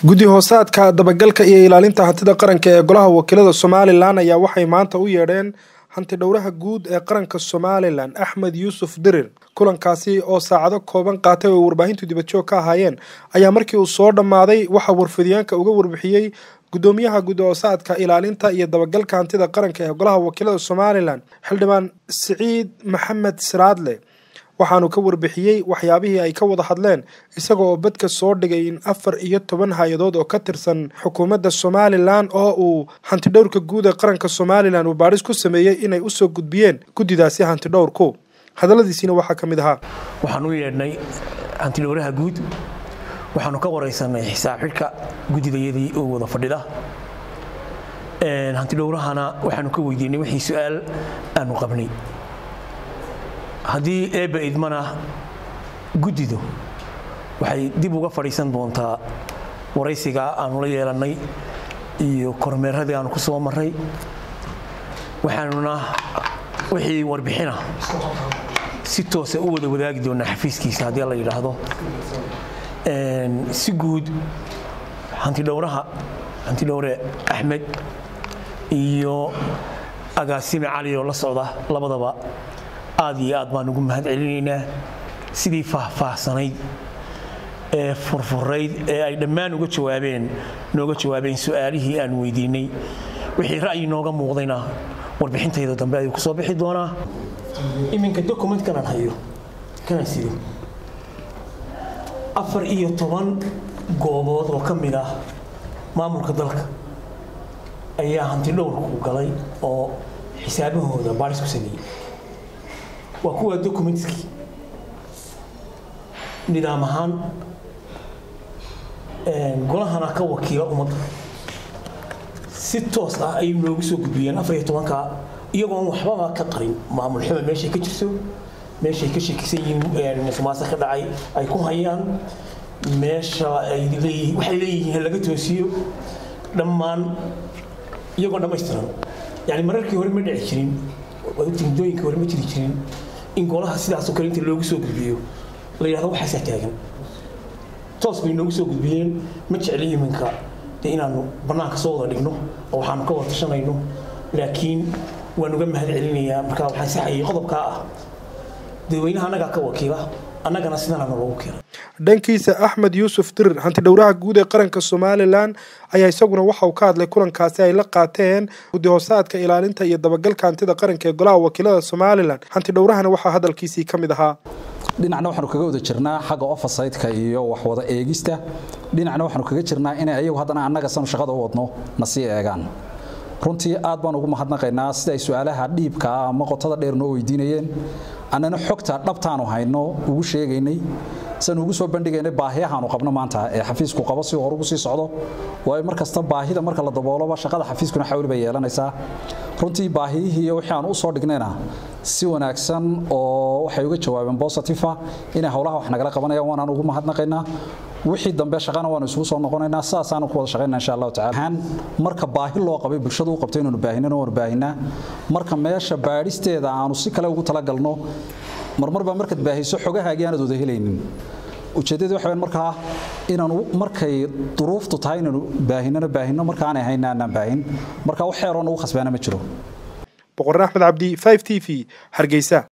guddi hoosaadka dabagalka iyo ilaalinta hantida qaranka ee golaha wakiilada somalilan ayaa waxay maanta u yeedheen hanti dhowraha guud ee qaranka somalilan axmed yuusuf dirir kulankaasi oo saacado kooban qaatay oo warbaahintu dibadjoog ka ahaayeen ayaa markii uu soo dhammaaday waxaa warfidyaanka uga warbixiyey gudoomiyaha guddi hoosaadka ilaalinta iyo dabagalka hantida qaranka ee golaha wakiilada somalilan xildhibaan siciid maxamed siraadle waxaanu ka warbixiyey waxyaabihii ay ka wada hadleen isaga oo badka soo dhigay in afar iyo toban hay-adood oo ka tirsan xukuumadda somalilan oo uu hantidhowrka guud ee qaranka somalilan uu baadhis ku sameeyey inay usoo gudbiyeen guddidaasi hantidhowrku hadalladiisiina waxaa ka mid ahaa waxaan u yeedhnay hantidhowraha guud waxaanu ka waraysanay xisaab xidhka guddidayadii oo wada fadhida hantidhowrahana waxaanu ka weydiinay wixii su-aal aanu qabnay haddii eebba idmana guddidu waxay dib uga fadhiisan doontaa waraysigaa aanu la yeelannay iyo kormeeradii aanu ku soo marray waxaanuna wixii warbixina si toosa u wada wadaagi doonaa xafiiskiisa haddii la yidhaahdo si guud hantidhowraha hantidhowre axmed iyo agaasime cali oo la socda labadaba aad iyo aad baan ugu mahad celinaynaa sidii faahfaahsanayd ee furfurayd ee ay dhammaan uga jawaabeen nooga jawaabeen su-aalihii aan weydiinay wixii ra'yi nooga muuqdayna warbixintayda dambe ayuu kusoo bixi doonaa iminka document kanaan hayo kanaan sido afar iyo toban goobood oo ka mid ah maamulka dalka ayaa hantidhowrku galay oo xisaabahooda baaris ku sameeyey waa kuwa documentskii nidaam ahaan golahana ka wakiila ummadda si toos ah ayay noogu soo gudbiyeen afar iyo tobanka iyagoon waxbaba ka qarin maamul xuma meeshay ka jirto meeshay ka sheekisan yihiin musuqmaasuq ka dhacay ay ku hayaan meesha ay leeyihiin waxay leeyihiin laga toosiyo dhammaan iyagoo dhammaystiran yani mararkii hore ma dhici jirin mudooyinkii hore ma jiri jirin in golaha sidaasoo kale inta loogu soo gudbiyo la yidhahdo waxaasaa taagan toos bay noogu soo gudbiyeen ma jecli iminka de inaanu bannaanka soo wada dhigno oo waxaanu ka wada tashanayno laakiin waan uga mahad celinayaa markaa waxaan saxayay qodobkaa ah dadweynaha annagaa ka wakiila annagana sidanaana loogu keenay dhankiisa axmed yuusuf dirir hantidhowraha guud ee qaranka somalilan ayaa isaguna waxa uu ka hadlay kulankaasi ay la qaateen guddi hoosaadka ilaalinta iyo dabagalka hantida qaranka ee golaha wakiilada somalilan hantidhowrahana waxaa hadalkiisii ka mid ahaa dhinacna waxaanu kaga wada jirnaa xagga ofasaydka iyo waxwada eegista dhinacna waxaanu kaga jirnaa inay ayagu haddana annaga sanu shaqada u wadno na sii eegaan runtii aad baan ugu mahadnaqaynaa sida ay su-aalaha dhiibkaa ama qotada dheer noo weydiinayeen annana xogta dhabtaanu hayno ugu sheegaynay san ugu soo bandhigaynay baahiyahaanu qabno maanta ee xafiisku qabo si hor ugu sii socdo waayo mar kasta baahida marka la dabooloba shaqada xafiiskuna xawli bay yeelanaysaa runtii baahiyihii iyo wixii aan u soo dhignayna si wanaagsan oo waxay uga jawaabeen bositifa inay howlaha wax nagala qabanayaan waanaan ugu mahadnaqaynaa wixii dambe shaqana waanu isugu soo noqonaynaa sidaasaanu ku wada shaqaynaa insha allahu tacala marka baahi loo qabay bulshadu u qabtay inaanu baahinana waanu baahinaa marka meesha baadhisteeda aanu si kale ugu talagalno marmarba markaad baahiso xogahaagii aanad wada helaynin ujeeddadii waxa markaa inaanu markay duruuftu tahay inaanu baahinana baahino markaanay hayna aanaan baahin marka wax xeeroo nagu khasbaana ma jiro boqorre axmed cabdi 5 t v hargeysa